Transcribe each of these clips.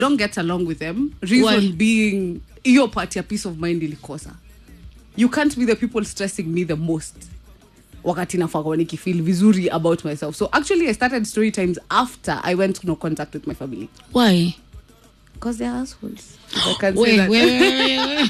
don't get along with them reason Why? being hiyo part ya peace of mind ilikosa you can't be the people stressing me the most wakati nafaa nikifeel vizuri about myself so actually i started story times after i went no contact with my family why because they're assholes I can say we, that. we, we, we.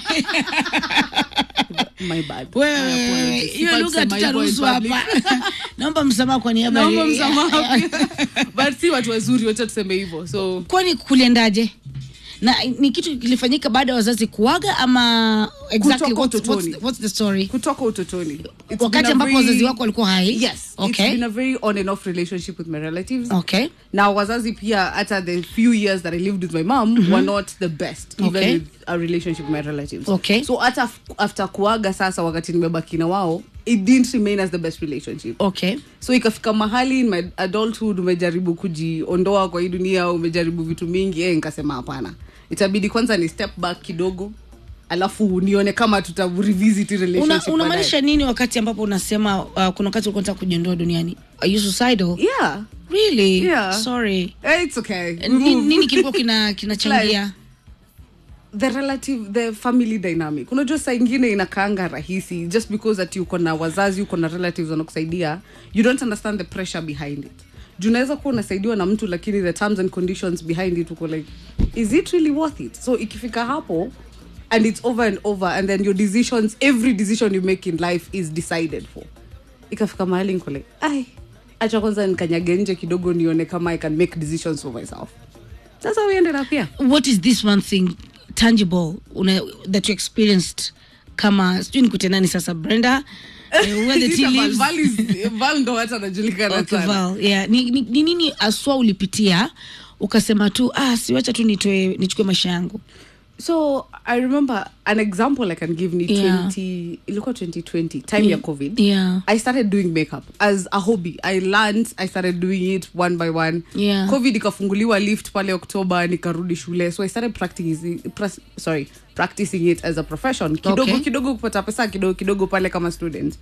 my bad Wewe, My apologies. hiyo Sifai lugha kusema hivyo in tutaruhusu public. hapa naomba msamaha kwa niaba naomba ya- msamaha pia. but si watu wazuri wacha tuseme hivyo so kwani kuliendaje na ni kitu kilifanyika baada ya wazazi kuaga ama exactly Kutoka what's, what's, utotoni. the- what's the story kutoka utotoni It's been wakati a ambapo very- wazazi wako walikuwa hai yes it's okay been a very on and off relationship with my relatives okay na wazazi pia hata the few years that i lived with my mom were not the best even Okay. with a relationship with my relatives Okay. so hata f- after kuaga sasa wakati nimebaki na wao it didn't remain as the best relationship okay so ikafika mahali in my adulthood umejaribu kujiondoa kwa hii dunia umejaribu vitu mingi eh, nikasema hapana itabidi kwanza ni step back kidogo alafu nione kama tuta revisit hii Una- relationship unamaanisha nini wakati ambapo unasema uh, kuna wakati ulikuwa unataka kujiondoa duniani are you suicidal baadaye. yeah really Yeah. sorry Eh, it's okay We Ni- move. nini kilikuwa kina kinachangia the relative the family dynamic unajua saa ingine inakaanga rahisi just because ati uko na wazazi uko na relatives wanakusaidia you don't understand the pressure behind it juu unaweza kuwa unasaidiwa na mtu lakini the terms and conditions behind it uko like is it really worth it so ikifika hapo and it's over and over and then your decisions every decision you make in life is decided for ikafika mahali niko like ai acha kwanza nikanyage nje kidogo nione kama i can make decisions for myself that's how we ended up here what is this one thing tangible una, that you experienced kama sijui nikute nani sasa brenda eh, where the tea Val- leaves Val is- Val ndo hata anajulikana Okay, sana. Val, yeah. ni, ni, ni nini aswa ulipitia ukasema tu ah, siwacha tu nitoe nichukue maisha yangu so i remember an example i can give ni Yeah. 20 ilikuwa 2020 time ya covid yeah. i started doing makeup as a hobby i learned i started doing it one by one Yeah. covid ikafunguliwa lift pale oktoba nikarudi shule so i started practicing, pras, sorry, practicing it as a profession kidogo Okay. kidogo kupata pesa kidogo kidogo pale kama student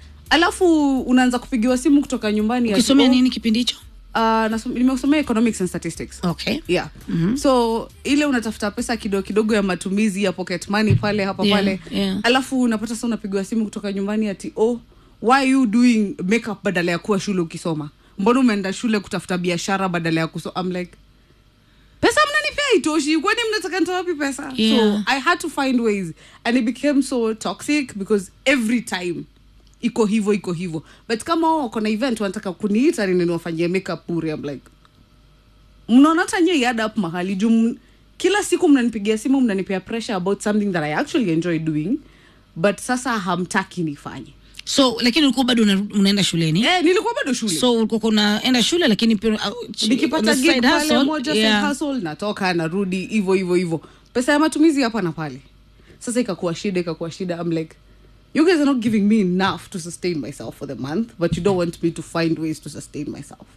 alafu unaanza kupigiwa simu kutoka nyumbani ati, ukisomea oh, nini kipindi hicho uh, nasom- nimesomea economics and statistics okay yeah so ile unatafuta pesa kidogo kidogo ya matumizi ya pocket money pale hapa Yeah, pale yeah. alafu unapata sa unapigwa simu kutoka nyumbani ati oh why are you doing makeup badala ya kuwa shule ukisoma mbona umeenda shule kutafuta biashara badala ya kuso I'm like pesa mnanipea itoshi kwani mnataka nitoa wapi pesa Yeah. so i had to find ways and it became so toxic because every time iko hivo iko hivo but kama wao wako na event wanataka kuniita nini niwafanyie makeup bure I'm like mnaona hata nyie iad up mahali juu m- kila siku mnanipigia simu mnanipea pressure about something that i actually enjoy doing but sasa hamtaki nifanye so lakini ulikuwa bado una- unaenda shuleni eh, nilikuwa bado shule so ulikuwa unaenda shule lakini pia uh, ch- on nikipata the gig side pale hustle, moja yeah. side hustle natoka narudi hivo hivo hivo pesa ya matumizi hapa na pale sasa ikakuwa shida ikakuwa shida I'm like you guys are not giving me enough to sustain myself for the month but you don't want me to find ways to sustain myself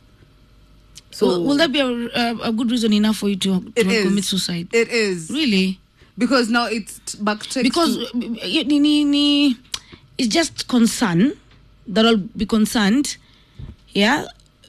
so will, will that be a, a, a good reason enough for you to, to it is. commit suicide it is really because now it's t- backtracked because to, uh, y- ni, ni, ni, it's just concern that I'll be concerned yeah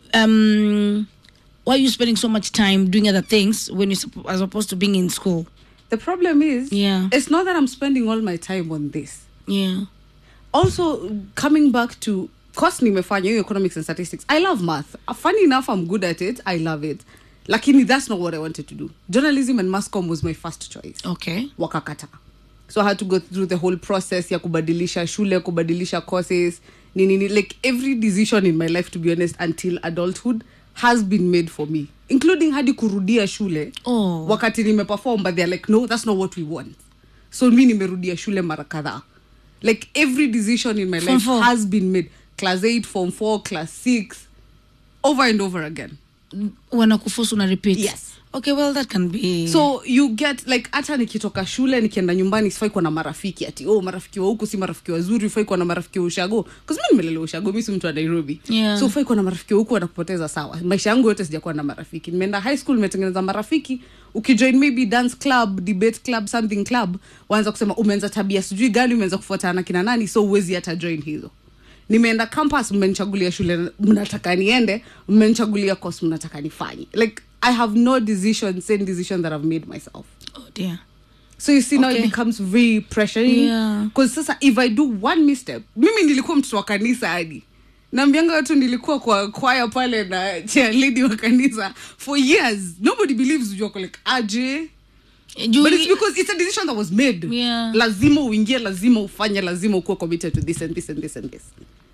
um why are you spending so much time doing other things when you're suppo- as opposed to being in school the problem is Yeah. it's not that I'm spending all my time on this yeah also coming back to course nimefanya hiyo economics and statistics i love math Uh, funny enough i'm good at it i love it lakini that's not what i wanted to do journalism and mascom was my first choice okay wakakata so i had to go through the whole process ya kubadilisha shule kubadilisha courses nini nini like every decision in my life to be honest until adulthood has been made for me including hadi kurudia shule Oh. wakati nimeperform but they're like no that's not what we want so mi nimerudia shule mara kadhaa like every decision in my Form life four. has been made class 8 form 4 class 6 over and over again wanakuforce una repeat Yes. okay well that can be so you get like hata nikitoka shule nikienda nyumbani sifai kuwa na marafiki ati oh marafiki wa huku si marafiki wazuri ufai kuwa na marafiki wa ushago bcause mi nimelelewa ushago mi si mtu wa nairobi Yeah. so ufai kuwa na marafiki wa huku wanakupoteza sawa maisha yangu yote sijakuwa na marafiki nimeenda high school nimetengeneza marafiki ukijoin maybe dance club debate club something club waanza kusema umeanza tabia sijui gani umeanza kufuatana na kina nani so uwezi hata join hizo nimeenda campus mmenichagulia shule mnataka niende mmenichagulia course mnataka nifanye like i have no decision same decision that i've made myself oh dear so you see now it Okay. becomes very pressuring Yeah. because sasa if i do one misstep mimi nilikuwa mtoto wa kanisa hadi naambianga watu nilikuwa kwa kwaya pale na cheerleading wa kanisa for years nobody believes you are like aje Juu- but it's because it's a decision that was made Yeah. lazima uingie lazima ufanye lazima ukuwe committed to this and this and this and this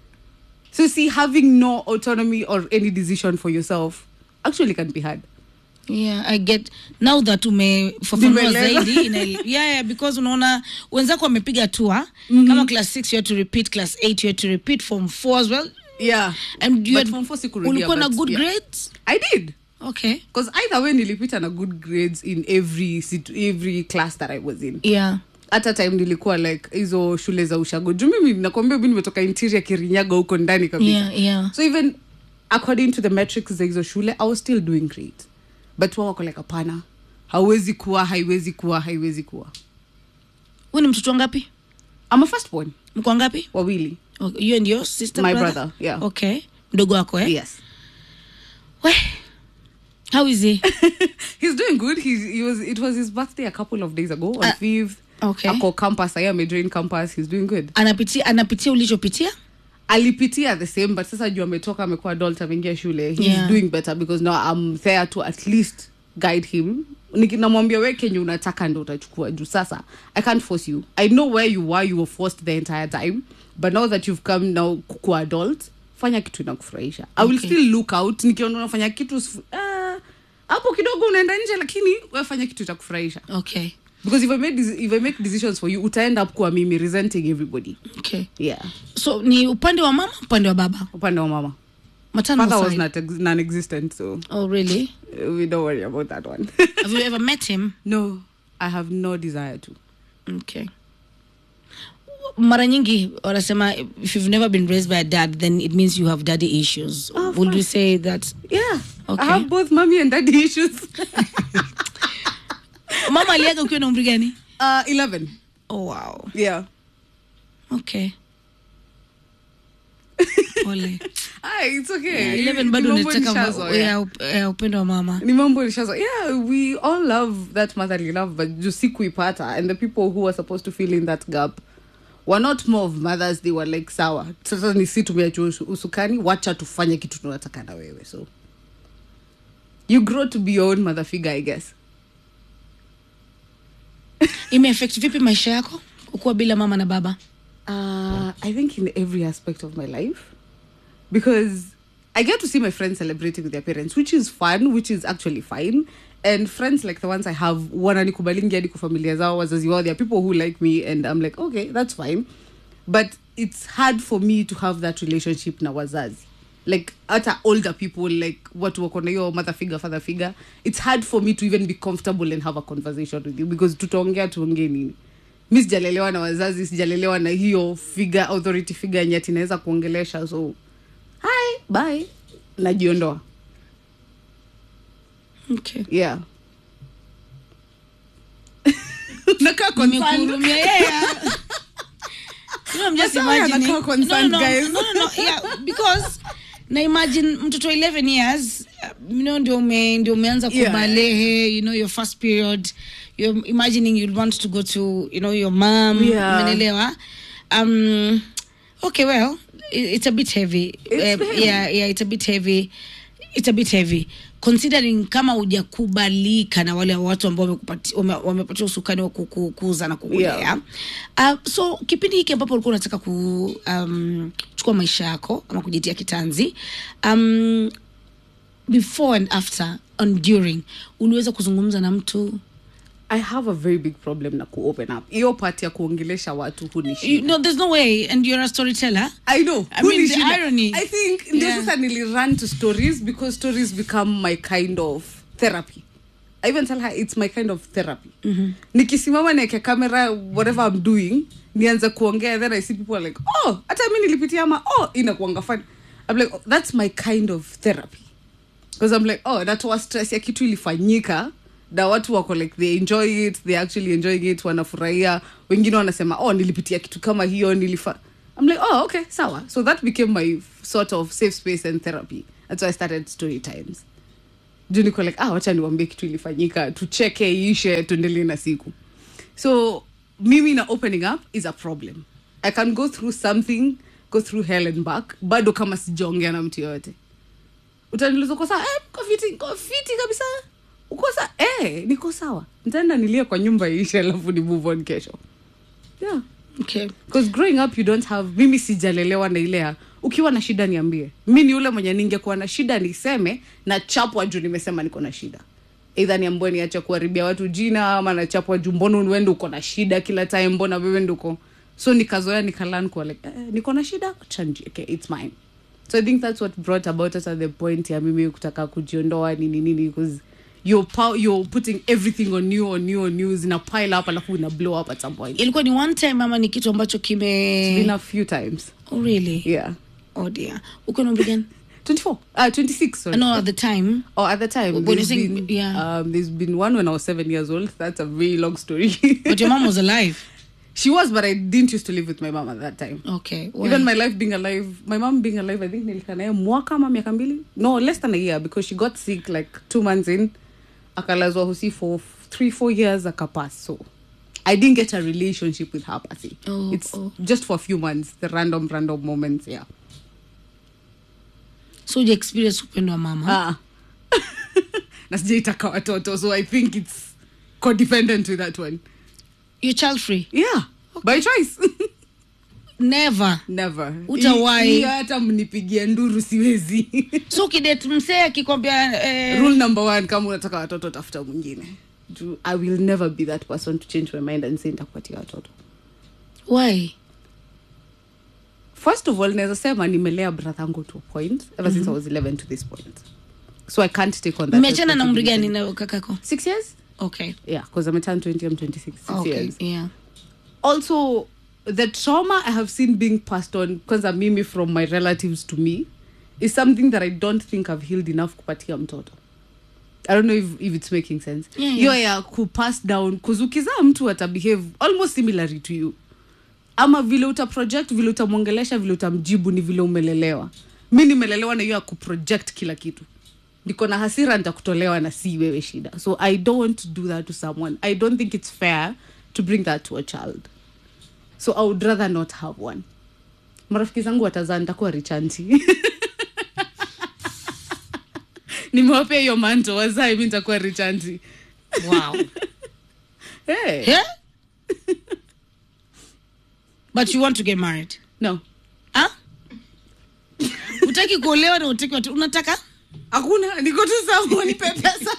so you see having no autonomy or any decision for yourself actually can be hard yeah i get now that umefafanua Nimeelewa. zaidi ina, yeah, yeah, because unaona wenzako wamepiga hatua mm-hmm. kama class 6 you had to repeat class 8 you had to repeat form 4 as well yeah and you But had, form four sikurudia, ulikuwa na but good yeah. grades i did okay because either way nilipita na good grades in every situ- every class that i was in yeah hata time nilikuwa like hizo shule za ushago juu mimi nakwambia mi nimetoka interior kirinyaga huko ndani kabisa yeah yeah so even according to the metrics za hizo shule i was still doing great but wao wako like hapana hauwezi kuwa haiwezi kuwa haiwezi kuwa huyu ni mtoto wangapi I'm a first born mko wangapi wawili okay. you and your sister My brother? brother, yeah. okay mdogo wako eh yes we how is he he's doing good he's, he was it was his birthday a couple of days ago on Uh, fifth okay. ako campus i am amejoin campus he's doing good anapitia anapitia ulichopitia alipitia the same but sasa juu ametoka amekuwa adult ameingia shule he's Yeah. doing better because now i'm there to at least guide him Niki- namwambia we kenye unataka ndo utachukua juu sasa i can't force you i know where you were you were forced the entire time but now that you've come now kuwa adult fanya kitu inakufurahisha i will Okay. still look out nikiona unafanya kitu sifu- ah, hapo kidogo unaenda nje lakini we fanya kitu itakufurahisha okay because if I, make, deci- if I make decisions for you utaenda up kuwa mimi resenting everybody okay yeah so ni upande wa mama upande wa baba upande wa mama matano father was side. not ex- non-existent so oh really uh, we don't worry about that one have you ever met him no i have no desire to okay mara nyingi wanasema if you've never been raised by a dad then it means you have daddy issues Oh, of would you course. say that yeah Okay. i have both mommy and daddy issues mama aliaga ukiwa na umri gani uh 11 oh wow yeah okay pole ah, it's okay yeah, 11 bado Ni mambo unataka nishazoea. ma- ya up- ya upendo wa mama ni mambo nishazo yeah we all love that motherly love but juu si kuipata and the people who were supposed to fill in that gap were not more of mothers they were like sawa sasa ni si tumeacha usu- usukani wacha tufanye kitu tunataka na wewe so you grow to be your own mother figure i guess imeaffect vipi maisha yako ukuwa bila mama na baba Uh, I think in every aspect of my life because I get to see my friends celebrating with their parents, which is fun, which is actually fine. And friends like the ones I have, wananikubalingi hadi kwa familia zao, wazazi wao, there are people who like me and I'm like, okay, that's fine. But it's hard for me to have that relationship na wazazi. Like hata older people, like watu wako na hiyo mother figure, father figure, it's hard for me to even be comfortable and have a conversation with you because tutaongea tuongee nini mi sijalelewa na wazazi sijalelewa na hiyo figure authority figure yenye ati naweza kuongelesha so hi bye najiondoa okay yeah nakaa concerned. nimekuhurumia yeah, yeah. You know, I'm just That's why imagining. anakuwa concerned, no, no, guys. no, no, no, yeah, because na imagine mtoto 11 years uh, you know ndio ume, ndio umeanza Yeah. kubalehe you know your first period you're imagining you'd want to go to you know your mom Yeah. umenelewa um okay well it, it's a bit heavy It's Uh, heavy. yeah yeah it's a bit heavy it's a bit heavy considering kama hujakubalika na wale watu ambao wamekupati- wame- wamepatia usukani wa kuku- kuuza na kukulea Yeah. uh, so kipindi hiki ambapo ulikuwa unataka kuchukua um, chukua maisha yako ama kujitia kitanzi um, before and after and during uliweza kuzungumza na mtu i have a very big problem na kuopen up hiyo part ya kuongelesha watu you hunishinda know, there's no way and you're a storyteller I know. I mean, the Hunishinda. irony. I think ndio Yeah. sasa nilirun to stories because stories become my kind of therapy. I even tell her it's my kind of therapy. Nikisimama niweke camera whatever I'm doing, nianze kuongea then I see people are like, "Oh, hata mimi nilipitia ama oh, inakuanga fun." I'm like, oh, "That's my kind of therapy." Because I'm like, "Oh, natoa stress ya kitu ilifanyika." na watu wako like they enjoy it they actually enjoying it wanafurahia wengine wanasema oh nilipitia kitu kama hiyo nilifa i'm like oh okay sawa so that became my sort of safe space and therapy that's why i started story times juu niko like ah, wacha niwambie kitu ilifanyika tucheke iishe tuendelee na siku so mimi na opening up is a problem i can go through something go through hell and back bado kama sijaongea na mtu yoyote utaniuliza uko sawa eh, uko fiti uko fiti kabisa uko sawa eh, niko sawa ntaenda nilie kwa nyumba iishe alafu ni move on kesho yeah okay because growing up you don't have mimi sijalelewa na ile ya ukiwa na shida niambie mi ni ule mwenye ningekuwa na shida niseme na chapwa juu nimesema niko na shida eidha niambue niache kuharibia watu jina ama nachapwa juu mbona wende uko na shida kila time mbona wewe nduko so nikazoea nikalan kuwa like eh, niko na shida chanji okay, it's mine so i think that's what brought about us at the point ya mimi kutaka kujiondoa nini nini because you're, pow- you're putting everything on you on you on you zina pile up alafu ina blow up at some point ilikuwa ni one time ama ni kitu ambacho kime been a few times oh, really yeah oh dear uko na umri gani 24 uh 26 sorry no at the time or at the time When there's you think- been, yeah. um, there's been one when i was seven years old that's a very long story but your mom was alive she was but i didn't used to live with my mom at that time okay why? even my life being alive my mom being alive i think nilikaa naye mwaka ama miaka mbili no less than a year because she got sick like two months in akalazwa hosi for three four years akapass so i didn't get a relationship with her pasi Oh, it's oh. just for a few months the random random moments yeah so uja experience upendo wa mama ah. na sijaitaka watoto so i think it's codependent with that one you're child free yeah by choice never never Utawahi. Hii- hii hata mnipigie nduru siwezi so ukidet msee akikwambia eh, rule number one kama unataka watoto tafuta mwingine Juu i will never be that person to change my mind and say nitakupatia watoto why first of all naweza sema nimelea brathangu to a point ever since i was 11 to this point so i can't take on that mmeachana na umri gani responsibility. na kakako six years okay yeah because i'm a turn 20 i'm 26 six okay years yeah also the trauma i have seen being passed on kwanza mimi from my relatives to me is something that i don't think i've healed enough kupatia mtoto i don't know if, if it's making sense Yeah, hiyo yeah. ya kupass down kuzukizaa mtu atabehave almost similarly to you ama vile uta project vile utamwongelesha vile utamjibu ni vile umelelewa mi nimelelewa na hiyo ya kuproject kila kitu niko na hasira nitakutolewa na si wewe shida so i don't do that to someone i don't think it's fair to bring that to a child so i would rather not have one marafiki zangu watazaa nitakuwa richanti nimewapea hiyo manto wazae mi nitakuwa richanti wow hey. yeah but you want to get married no ah utaki kuolewa na utaki watu unataka hakuna niko tu sawa nipe pesa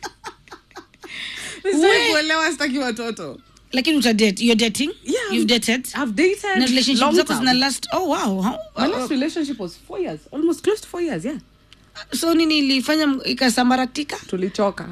We- sitaki kuelewa sitaki watoto lakini utadate you're dating Yeah. you've dated i've dated na relationship long zako term. zina last oh wow How- my last relationship was four years almost close to four years yeah so nini ilifanya m- ikasambaratika tulichoka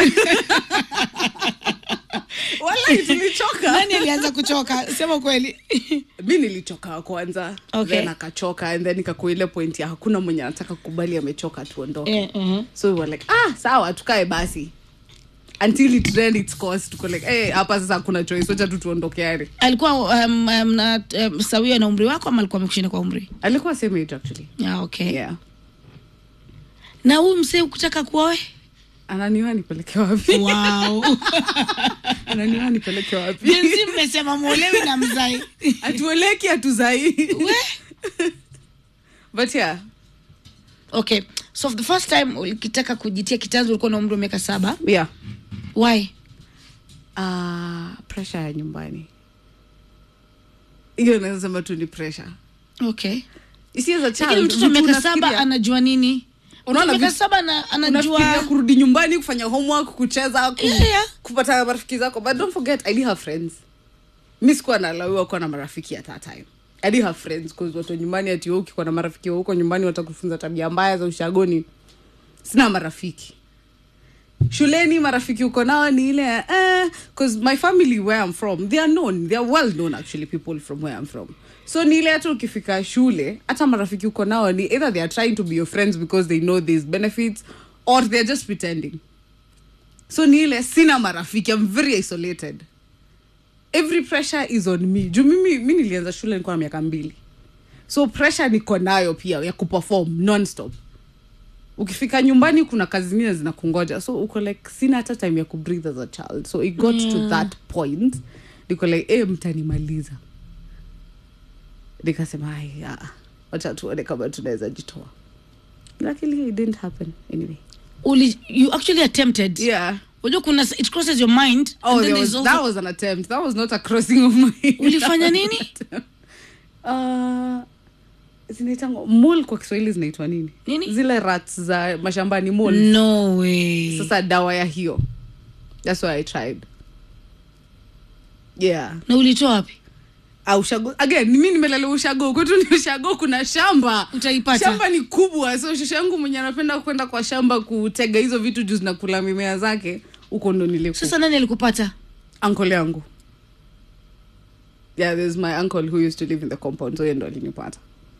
walai tulichoka nani alianza kuchoka sema kweli mi nilichoka kwanza Okay. then akachoka and then ikakuwa ile point ya hakuna mwenye anataka kukubali amechoka tuondoke Eh, mhm. so we were like ah sawa tukae basi until it ran its course tuko like eh hapa sasa hakuna choice wacha tu tuondokeane alikuwa um, um, na um, sawia na umri wako ama alikuwa amekushinda kwa umri alikuwa same age actually yeah, okay yeah na huyu msee ukutaka kuoe ananiwa nipeleke wapi wow ananiwa nipeleke wapi jinsi mmesema mwolewi na mzai atueleki atuzai we but yeah okay so for the first time ulikitaka kujitia kitanzi ulikuwa na umri wa miaka saba yeah why uh, pressure ya nyumbani hiyo naweza sema tu ni pressure okay You see, as a child, lakini mtoto wa vitu miaka saba unafikiria- anajua nini Unaona miaka vitu- saba ana- unafikiria anajua kurudi nyumbani kufanya homework kucheza ku, Yeah, yeah. kupata na marafiki zako but don't forget i did have friends mi sikuwa nalawiwa kuwa na marafiki at that time i did have friends cause watu wa nyumbani ati wewe ukikuwa na marafiki wa huko nyumbani watakufunza tabia mbaya za ushagoni sina marafiki shuleni marafiki uko nao ni ile eh, cause my family where i'm from they are known they are well known actually people from where i'm from so ni ile hata ukifika shule hata marafiki uko nao ni either they are trying to be your friends because they know these benefits or they're just pretending so ni ile sina marafiki i'm very isolated every pressure is on me juu mimi mi nilianza shule nikuwa na miaka mbili so pressure niko nayo pia ya kuperform nonstop ukifika nyumbani kuna kazi zingine zinakungoja so uko like sina hata time ya kubreathe as a child so it got to that point niko like e mtanimaliza nikasema "Ai, ah, wacha tuone kama tunaweza jitoa luckily it didn't happen anyway Uli, you actually attempted yeah unajua kuna it crosses your mind oh and then there was, there's that also was an attempt that was not a crossing of my Ulifanya nini? uh, zinaitangwa mul kwa kiswahili zinaitwa nini Nini? zile rats za mashambani mul no way sasa dawa ya hiyo thats why i tried yeah na ulitoa wapi Ah, ushago again mi nimelala ushago kwetu ni ushago kuna shamba Utaipata. shamba ni kubwa so shosha yangu mwenye anapenda kwenda kwa shamba kutega hizo vitu juu zinakula mimea zake huko ndo nilipo sasa nani alikupata uncle yangu yeah there's my uncle who used to live in the compound so yeye ndo alinipata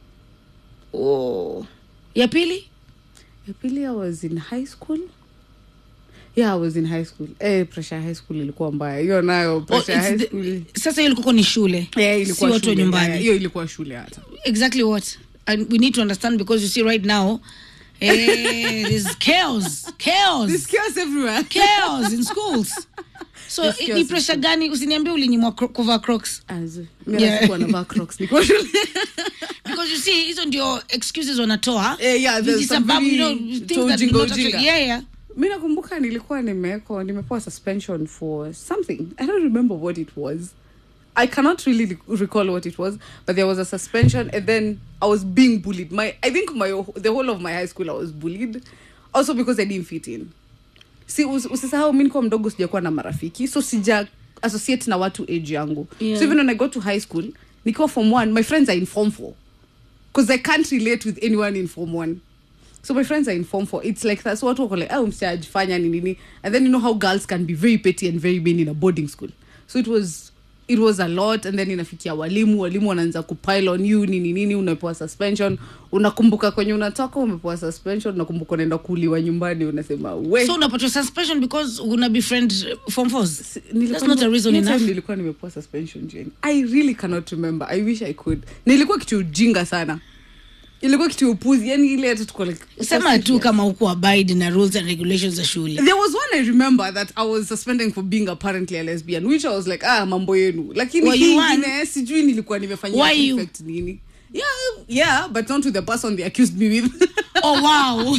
oh. ya pili ya pili i was in high school yeah i was in high school eh pressure ya high school ilikuwa mbaya hiyo nayo oh, pressure ya it's high the- school sasa hiyo ilikuwa ni shule yeah, si ilikuwa watu wa shule nyumbani mbaya. hiyo ilikuwa shule hata exactly what and we need to understand because you see right now eh, there's chaos chaos There's chaos everywhere chaos in schools so There's i- chaos ni in pressure gani usiniambie ulinyimwa cro- kuvaa crocs As- mi Yeah. nasikuwa navaa crocs nikiwa shule because you see hizo ndio excuses wanatoa Eh, yeah, there's some Vijisababu, you know, very- things to that ujinga, not actually- ujinga. yeah, yeah. mi nakumbuka nilikuwa nimeko nimepewa suspension for something i don't remember what it was i cannot really re- recall what it was but there was a suspension and then i was being bullied my i think my the whole of my high school i was bullied also because i didn't fit in si us- usisahau mi nikuwa mdogo sijakuwa na marafiki so sija associate na watu age yangu Yeah. so even when i got to high school nikiwa form one my friends are in form four because i can't relate with anyone in form one so my friends are in form four it's like that so watu wako like oh msijafanya ni nini and then you know how girls can be very petty and very mean in a boarding school so it was it was a lot and then inafikia walimu walimu wanaanza kupile on you nini nini unapewa suspension unakumbuka kwenye unatoka umepewa suspension unakumbuka unaenda kuuliwa nyumbani unasema we so unapatiwa suspension because una befriend uh, form fours Nilikuwa that's not a nime- reason hiyo time enough nilikuwa nimepewa suspension Jane. i really cannot remember i wish i could nilikuwa kitu ujinga sana ilikuwa kitu upuzi yani ile hata tuko like sema tu serious. kama huku abide na rules and regulations za shule there was one i remember that i was suspending for being apparently a lesbian which i was like ah mambo yenu lakini Were hii you one? ingine sijui nilikuwa nimefanyia Why you? prefect nini yeah yeah but not to the person they accused me with oh wow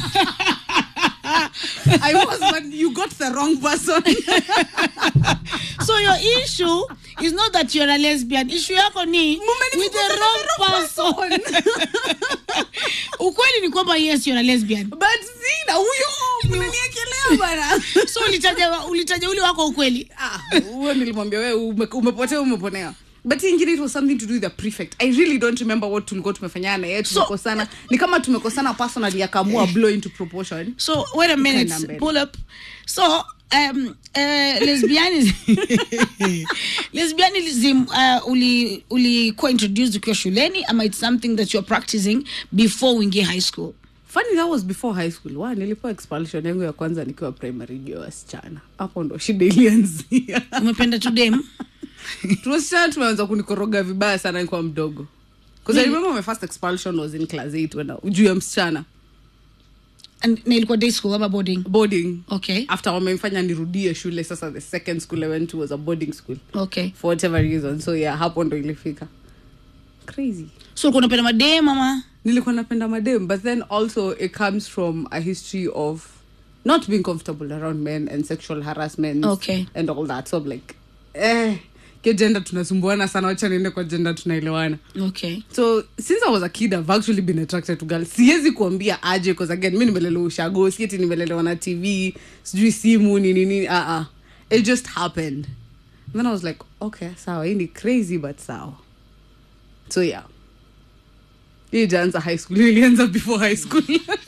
i was but you got the wrong person so your issue is not that you're a lesbian issue yako ni with the wrong person ukweli ni kwamba yes you're a lesbian but sina huyo mnaniekelea bana so ulitaja ulitaja ule wako ukweli Ah, huyo nilimwambia we ume- umepotea umeponea but hii ingine it was something to do with the prefect i really don't remember what tulikuwa tumefanyana na yeye tumekosana ni kama tumekosana personally akaamua blow into proportion so wait a minute Kinda mbele. pull up so um uh, lesbianism lesbianism uh, uli ulikuwa introduced ukiwa shuleni ama it's something that you're practicing before uingie high school funny that was before high school wa nilipewa expulsion yangu ya kwanza nikiwa primary juu ya wasichana hapo ndo shida ilianzia umependa tu dem tuwasichana tumeanza kunikoroga vibaya sana nikiwa mdogo because i remember my first expulsion was in class 8 when juu ya msichana And- na ilikuwa day school ama boarding boarding okay after wamemfanya nirudie shule sasa the second school i went to was a boarding school okay for whatever reason so yeah hapo ndo ilifika crazy so ulikuwa unapenda madem ama nilikuwa napenda madem but then also it comes from a history of not being comfortable around men and sexual harassment Okay. and all that so I'm like eh kio jenda tunasumbuana sana wacha niende kwa jenda tunaelewana okay so since i was a kid i've actually been attracted to girls siwezi kuambia aje because again mi nimelelewa ushago sieti nimelelewa na tv sijui simu ni nini uh -uh. it just happened and then i was like okay sawa hii ni crazy but sawa so yeah hii ijaanza high school Hii ilianza before high school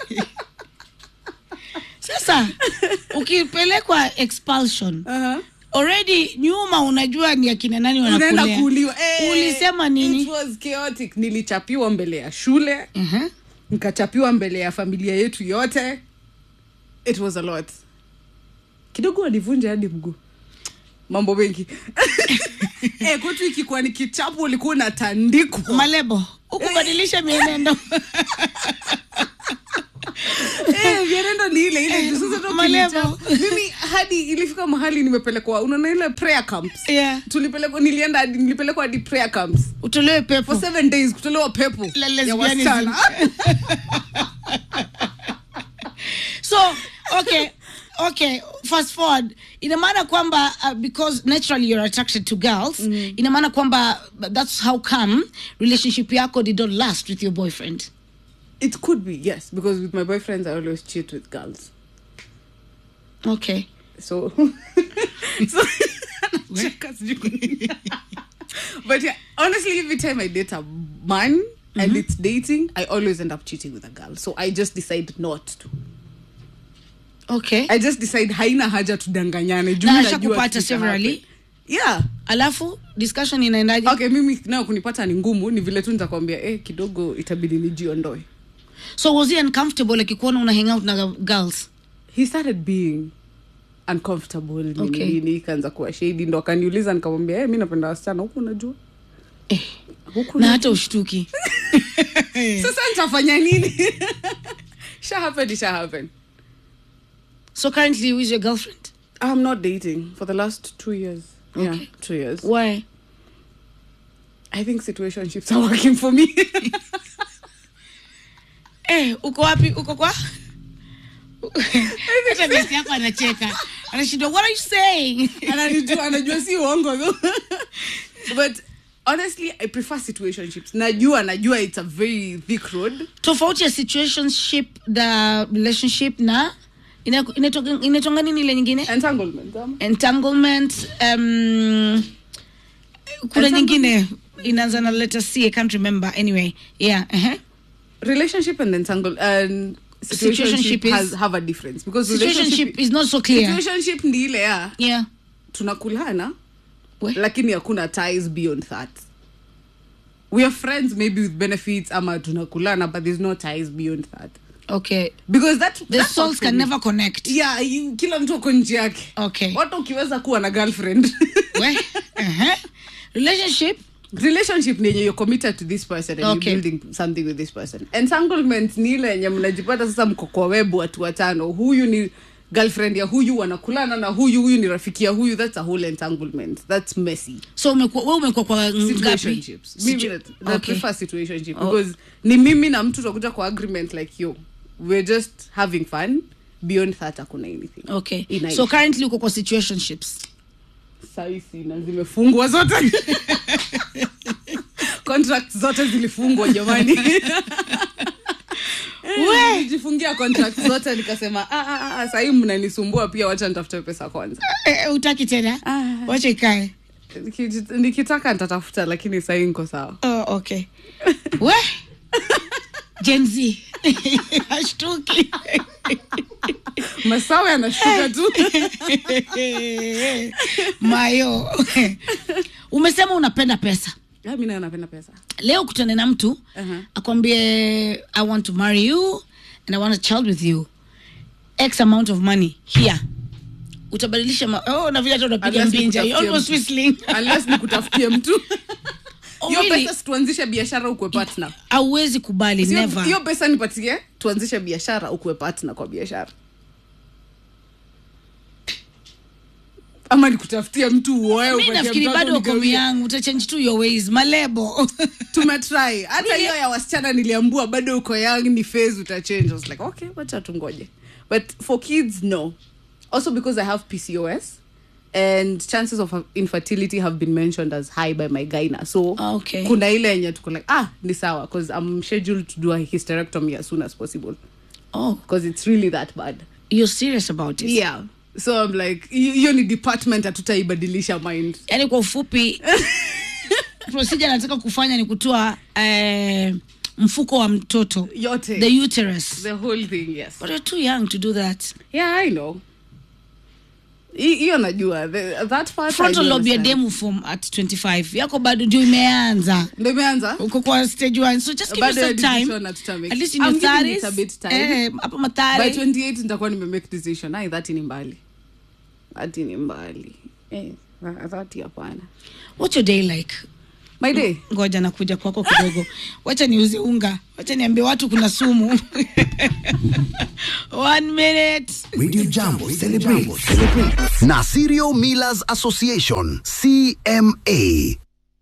sasa ukipelekwa expulsion uh-huh. already nyuma unajua ni akina nani unaenda wanakulea kuuliwa Eh, ulisema nini it was chaotic nilichapiwa mbele ya shule Mhm. nikachapiwa mbele ya familia yetu yote it was a lot kidogo walivunja hadi mguu mambo mengi eh, kwetu ikikuwa ni kichapo ulikuwa unatandikwa malebo ukubadilisha mienendo Eh, Viarendo ni ile ile tu. Sasa tu Malebo. ukinicha- mimi hadi ilifika mahali nimepelekwa unaona ile prayer camps Yeah. tulipelekwa nilienda hadi nilipelekwa hadi prayer camps utolewe for pepo seven days kutolewa pepo La ya lesbianism. wasichana so okay okay fast forward ina maana kwamba uh, because naturally you're attracted to girls mm. ina maana kwamba that's how come relationship yako did not last with your boyfriend it could be yes because with my boyfriends i always cheat with girls okay so so Cheka sijui kwa nini. but yeah honestly every time i date a man and it's dating i always end up cheating with a girl so i just decide not to okay i just decide haina haja tudanganyane juu Na najua ashakupata kitu severally? itahappen. yeah alafu discussion inaendaje okay mimi nayo kunipata ni ngumu ni vile tu nitakwambia eh, kidogo itabidi nijiondoe so was he uncomfortable akikuona una hang out na girls he started being uncomfortable nini Okay. nini ikaanza kuwa shady ndo akaniuliza nikamwambia hey, mi napenda wasichana huku unajua eh, huku na hata ushtuki sasa nitafanya nini sha happen sha happen so currently who is your girlfriend i'm not dating for the last two years yeah Okay. two years why i think situationships are working for me eh, uko wapi uko kwa hata besi yako anacheka anashindwa what are you saying ananijua anajua si uongo though but honestly i prefer situationships najua najua it's a very thick road tofauti ya situationship the relationship na ina- inaitwa- inaitwanga nini ile nyingine entanglement um, entanglement um, kuna Entanglement. nyingine inaanza na letter c i can't remember anyway yeah uh-huh. relationship and entangle and situationship, Situationship is- has have a difference because situationship is not so clear situationship ni ile ya yeah tunakulana We- lakini hakuna ties beyond that we are friends maybe with benefits ama tunakulana but there's no ties beyond that okay because that the that souls works for can me. never connect yeah you, kila mtu ako nje yake okay watu ukiweza kuwa na girlfriend We- uh-huh. relationship relationship ni yenye you're committed to this person and Okay. you're building something with this person entanglement ni ile yenye mnajipata sasa mko kwa webu watu watano huyu ni girlfriend ya huyu wanakulana na huyu huyu ni rafiki ya huyu that's a whole entanglement that's messy so umekuwa we umekuwa kwa ngapi situationships mimi Situ- that, that okay. prefer situationship Oh. because ni mimi na mtu tutakuja kwa agreement like yo we're just having fun beyond that hakuna anything okay Inaisha. so currently uko kwa situationships saisi na zimefungwa zote contract zote zilifungwa jamani We! nijifungia contract zote nikasema ah, ah, ah, sahii mnanisumbua pia wacha nitafute pesa kwanza eh, utaki tena Ah. wacha ikae Niki- nikitaka nitatafuta lakini sahii niko sawa oh, okay we Gen Z ashtuki masawa yanashuka tu mayo umesema unapenda pesa Ah, mi nayo napenda pesa leo kutane na mtu Uh-huh. akwambie i want to marry you and i want a child with you x amount of money here utabadilisha ma- oh, na vile hata unapiga Unless mbinja nikutafutie You're almost mtu. whistling unless nikutafutie mtu Oh, hiyo really? pesa situanzishe biashara ukwe partner auwezi kubali Sio- never hiyo pesa nipatie tuanzishe biashara ukuwe partner kwa biashara ama nikutafutia mtu uoe mi upatie nafikiri mtoto bado uko nigawie. yangu utachange tu your ways malebo tumetry hata hiyo ya wasichana niliambua bado uko young ni phase utachange I was like okay wacha tungoje but for kids no also because i have pcos and chances of infertility have been mentioned as high by my gyna so Ah, okay. kuna ile yenye tuko like ah ni sawa because i'm scheduled to do a hysterectomy as soon as possible oh because it's really that bad you're serious about it yeah so i'm like hi- hiyo ni department hatutaibadilisha mind yaani kwa ufupi procedure nataka kufanya ni kutoa eh, mfuko wa mtoto yote the uterus the whole thing yes but you're too young to do that yeah i know Hi- hiyo najua The- that part I frontal do lobe ya understand. demu form at 25 yako bado ndio imeanza ndo imeanza uko kwa stage one so just give Bado yourself ya time decision hatutamake. at least in I'm your giving it 30s a bit time. eh, hapo by mathare 28 nitakuwa nimemake decision ai dhati ni mbali dhati ni mbali eh, dhati hapana what's your day like my day ngoja nakuja kwako kidogo wacha niuze unga wacha niambie watu kuna sumu one minute Radio Jambo celebrate na Cereal Millers Association CMA.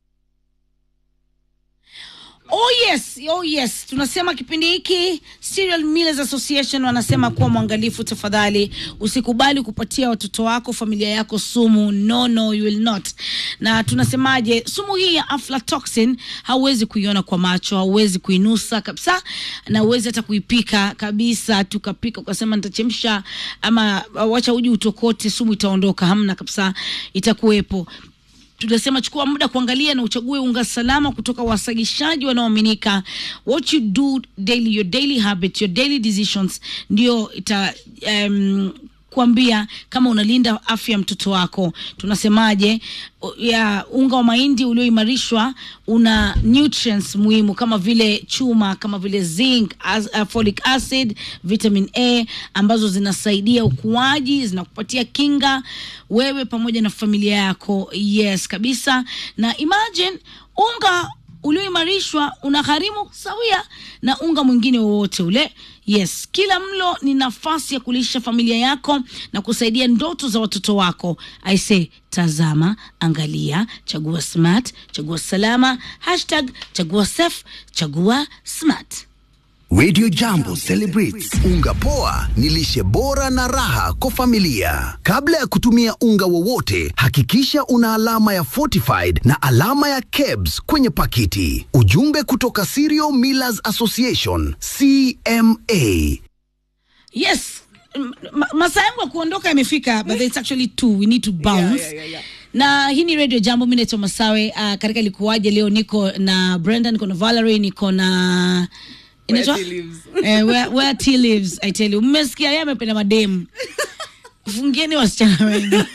Oh yes, oh yes. Tunasema kipindi hiki Cereal Millers Association wanasema kuwa mwangalifu tafadhali. Usikubali kupatia watoto wako, familia yako sumu. No, no, you will not. Na tunasemaje, sumu hii ya aflatoxin hauwezi kuiona kwa macho, hauwezi kuinusa kabisa na huwezi hata kuipika kabisa. Tukapika ukasema nitachemsha ama uh, wacha uji utokote, sumu itaondoka. Hamna kabisa, itakuwepo tunasema chukua muda kuangalia na uchague unga salama kutoka wasagishaji wanaoaminika what you do daily your daily habits your daily decisions ndio ita um, kuambia kama unalinda afya ya mtoto wako tunasemaje o- ya unga wa mahindi ulioimarishwa una nutrients muhimu kama vile chuma kama vile zinc as, uh, folic acid vitamin a ambazo zinasaidia ukuaji zinakupatia kinga wewe pamoja na familia yako yes kabisa na imagine unga ulioimarishwa una gharimu sawia na unga mwingine wowote ule yes kila mlo ni nafasi ya kulisha familia yako na kusaidia ndoto za watoto wako aise tazama angalia chagua smart chagua salama hashtag chagua safe chagua smart Radio Jambo celebrates unga poa ni lishe bora na raha kwa familia. Kabla ya kutumia unga wowote, hakikisha una alama ya fortified na alama ya KEBS kwenye pakiti. Ujumbe kutoka Cereal Millers Association CMA. yes M- ma- masaa yangu ya kuondoka yamefika but it's actually two we need to bounce yeah, yeah, yeah. na hii ni radio jambo mi naitwa masawe uh, katika likuwaje leo niko na brenda niko na valerie niko na inaitwa Where tea lives. eh, where, where tea lives i tell you mmesikia yeye amependa mademu fungieni wasichana wenu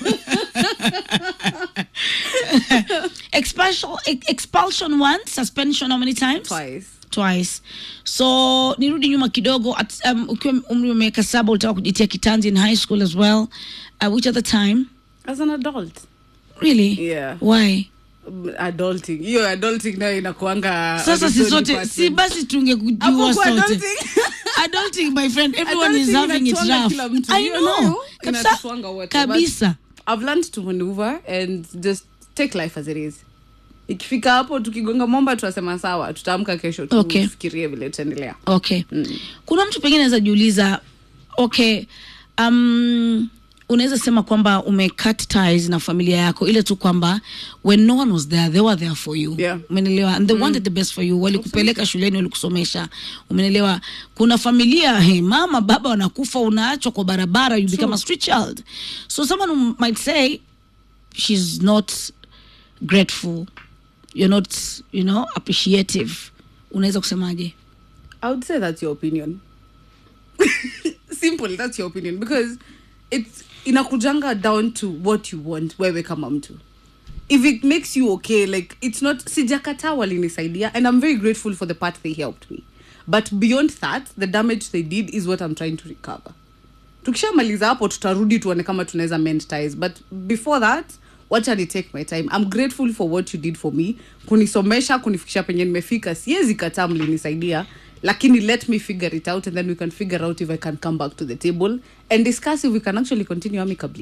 expulsion, expulsion once suspension how many times twice twice so nirudi nyuma kidogo at, um, ukiwa umri wa miaka saba ulitaka kujitia kitanzi in high school as well uh, which other time as an adult really Yeah. why Um, adulting hiyo adulting nayo inakuanga sasa si episode sote department. si basi Hapo tungekujua kwa sote adulting. adulting my friend everyone is Adulting having it inatuanga rough kila mtu. i Hiyo know nayo kabisa inatuanga wote, kabisa but I've learned to maneuver and just take life as it is ikifika hapo tukigonga momba tunasema sawa tutaamka kesho tu- Okay. tufikirie vile tutaendelea okay kuna mtu pengine anaweza jiuliza okay um, unaweza sema kwamba umecut ties na familia yako ile tu kwamba when no one was there they were there for you Yeah. umenelewa and they wanted the best for you walikupeleka shuleni walikusomesha umenelewa kuna familia hey, mama baba wanakufa unaachwa kwa barabara you become a street child so someone who might say she's not grateful you're not you know appreciative unaweza kusemaje I would say that's your opinion. Simple, that's your opinion because it's inakujanga down to what you want wewe kama mtu. If it makes you okay, like it's not sijakataa walinisaidia and I'm very grateful for the part they helped me. But beyond that, the damage they did is what I'm trying to recover. Tukishamaliza hapo tutarudi tuone kama tunaweza mend ties but before that wacha ni take my time i'm grateful for what you did for me kunisomesha kunifikisha penye nimefika siwezi kataa mlinisaidia lakini let me figure it out and then we can figure out if i can come back to the table and discuss if we can actually continue amicably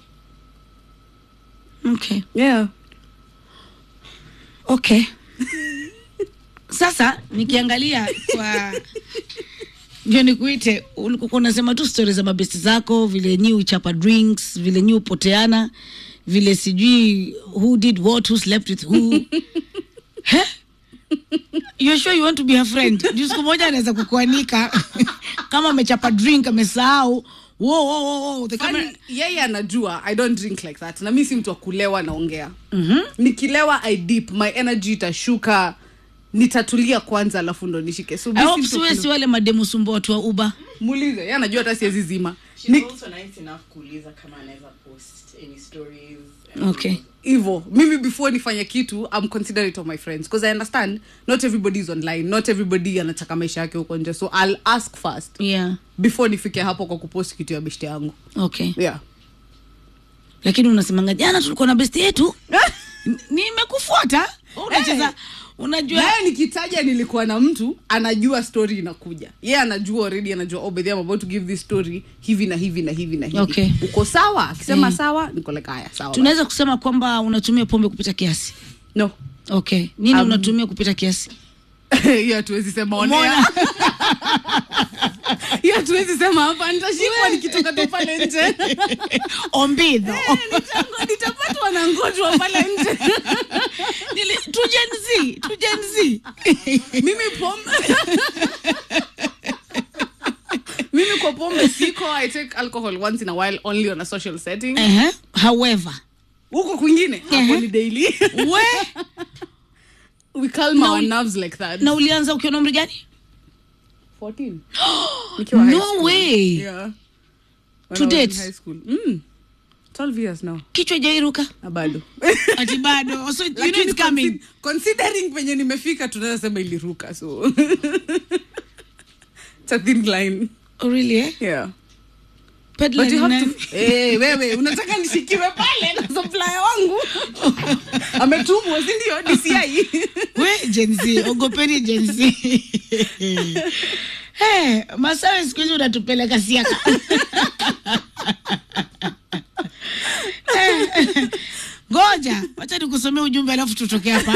okay yeah okay sasa nikiangalia kwa ndio nikuite ulikuwa unasema tu stori za mabesti zako vile nyi uchapa drinks vile nyi upoteana vile sijui who did what who slept with who He? You're sure you want to be a friend juu siku moja anaweza kukuanika kama amechapa drink amesahau Wo, wo, wo, wo, the camera- Funny, yeye anajua i don't drink like that na mi si mtu wa kulewa naongea mm-hmm. nikilewa i dip my energy itashuka nitatulia kwanza alafu ndo nishike so mi I si hope mtu wa siwe kule- si wale mademu sumbo watu wa uba muulize yeye anajua hata siwezi zima She's Ni- also nice enough kuuliza kama anaweza post any stories. and okay hivo mimi before nifanye kitu i'm considerate of my friends because i understand not everybody is online not everybody anataka maisha yake huko nje so i'll ask first yeah before nifike hapo kwa kupost kitu ya beshte yangu okay yeah lakini unasemanga jana tulikuwa na besti yetu N- nimekufuata Una- unacheza unajua naye nikitaja nilikuwa na mtu anajua story inakuja ye yeah, anajua already anajua oh, by the way, I'm about to give this story hivi na hivi na hivi na hivi Okay. uko sawa akisema Mm. sawa niko like haya sawa tunaweza kusema kwamba unatumia pombe kupita kiasi no okay nini Um, unatumia kupita kiasi hiyo hatuwezi sema onea hiyo hatuwezi sema hapa nitashikwa nikitoka tu pale nje ombidho Nitangwa- nitapatwa na ngojwa pale nje Nili- tujenzi tujenzi mimi pombe mimi kwa pombe siko i take alcohol once in a while only on a social setting uh-huh. however huko kwingine hapo Ehe. ni daily we we calm Na our uli- nerves like that na ulianza ukiwa na umri gani 14 Nikiwa high No school. way. yeah When To I was in date? high school mm. 12 years now kichwa jairuka na bado ati bado so you know Lakini it's coming consi- considering penye nimefika tunaweza sema iliruka so it's a thin line oh, really eh? yeah Peddler but you ni have nani? to hey, wewe unataka nishikiwe pale na supplier wangu ametumwa si ndio DCI we jenzi ogopeni jenzi hey, masawe siku hizi unatupeleka siaka Eh, ngoja wacha nikusomea ujumbe alafu tutoke hapa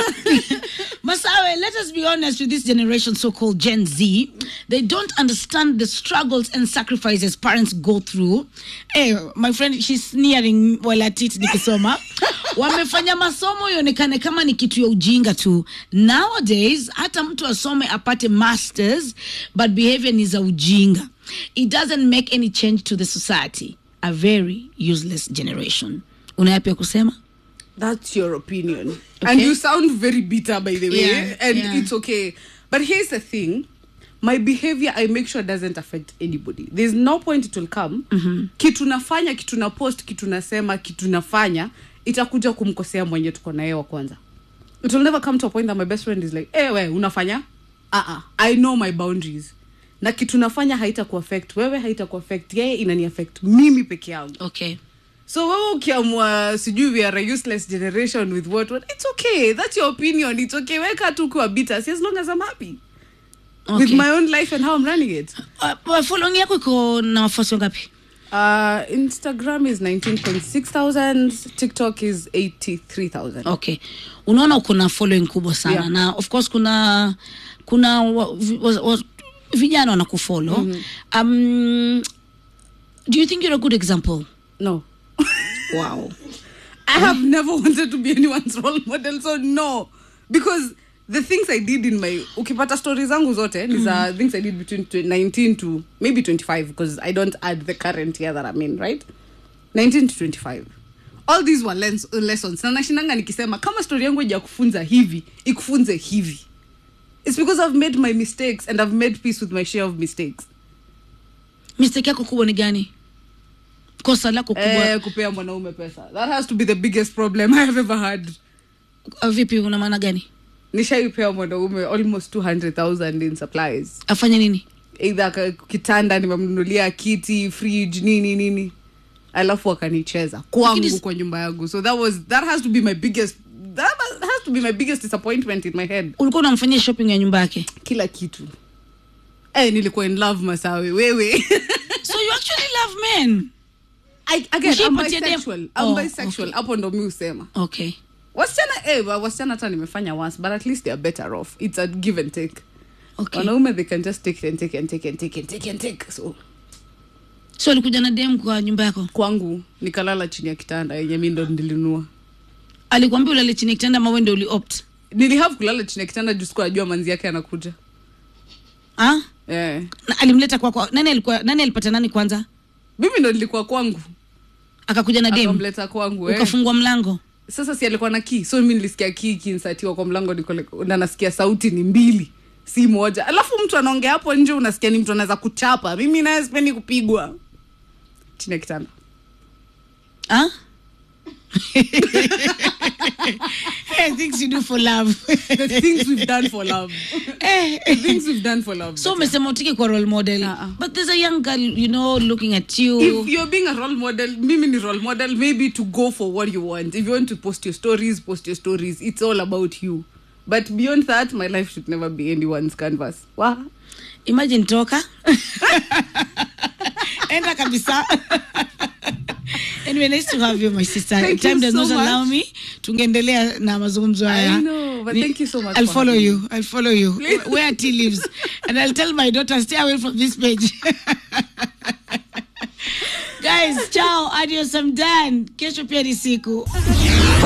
masawe let us be honest with this generation so called gen z they don't understand the struggles and sacrifices parents go through eh, my friend she's sneering while at it nikisoma wamefanya masomo ionekane kama ni kitu ya ujinga tu nowadays hata mtu asome apate masters but behavior ni za ujinga it doesn't make any change to the society a very useless generation unayapia kusema That's your opinion. Okay. And you sound very bitter, by the way. Yeah, and yeah. it's okay. But here's the thing my behavior, I make sure doesn't affect anybody. There's no point it will come. Kitu nafanya, kitu na post, kitu nasema, kitu nafanya, itakuja kumkosea mwenye tuko naye wa kwanza. It will never come to a point that my best friend is like, eh, we, unafanya? Uh-uh. I know my boundaries. Na kitu nafanya haita kuaffect wewe, haita kuaffect yeye, inani affect mimi peke yangu okay so wewe ukiamua sijui we are a useless generation with what, what it's okay that's your opinion it's okay weka tu ukiwa bitter see, as long as i'm happy with Okay. my own life and how i'm running it Uh, following yako iko na wafuasi wangapi uh, instagram is 196 thousand tiktok is 83000 okay unaona uko na following kubwa sana Yeah. na of course kuna kuna wa, vi- wa, wa, vijana wanakufollow mm-hmm. um, do you think you're a good example no wow i have never wanted to be anyone's role model so no because the things i did in my ukipata story zangu zote ni za things i did between tw- 19 to maybe 25 because i don't add the current year that i'm in right 19 to 25 all these were lens, lessons na nashindanga nikisema kama story yangu ija kufunza hivi ikufunze hivi it's because i've made my mistakes and i've made peace with my share of mistakes mistake yako kubwa ni gani kosa lako kubwa eh, kupea mwanaume pesa that has to be the biggest problem i have ever had uh, vipi una maana gani nishaipea mwanaume almost 200000 in supplies afanye nini eidha ka- kitanda nimemnunulia kiti fridge nini nini alafu akanicheza kwangu Lakini- kwa nyumba yangu so that was that has to be my biggest that has to be my biggest disappointment in my head ulikuwa unamfanyia shopping ya nyumba yake kila kitu eh nilikuwa in love masawe wewe so you actually love men I, again, I'm Ushaipatia dem- bisexual. I'm Oh, bisexual. hapo ndo mi usema okay wasichana eh, wa- wasichana hata nimefanya once but at least they are better off it's a give and take okay wanaume they can just take and take and take and take and take and take so so alikuja na dem kwa nyumba yako kwangu nikalala chini ya kitanda yenye mi ndo nilinunua alikwambia ulale chini ya kitanda ama wewe ndio uliopt nilihave kulala chini ya kitanda juu sikuwa najua manzi yake anakuja ah eh. Na alimleta kwako nani alikuwa nani alipata nani kwanza mimi ndo nilikuwa kwangu akakuja na dem akamleta kwangu eh. ukafungua mlango sasa si alikuwa na kii so mi nilisikia kii kinsatiwa kwa mlango niko like, na nasikia sauti ni mbili si moja alafu mtu anaongea hapo nje unasikia ni mtu anaweza kuchapa mimi naye sipendi kupigwa chini ya kitanda ah hey, things you do for love the things we've done for love eh, the things we've done for love so umesema utiki kwa role model Uh-uh. but there's a young girl you know looking at you if you're being a role model mimi ni role model maybe to go for what you want if you want to post your stories post your stories it's all about you but beyond that my life should never be anyone's canvas wow. imagine toka enda kabisa anyway nice to have you my sister Thank time you does so not allow much. me tungeendelea na mazungumzo haya I know, but Ni- thank you so much i'll for follow having you i'll follow you Please. where tea lives and i'll tell my daughter stay away from this page guys ciao adios i'm done kesho pia ni siku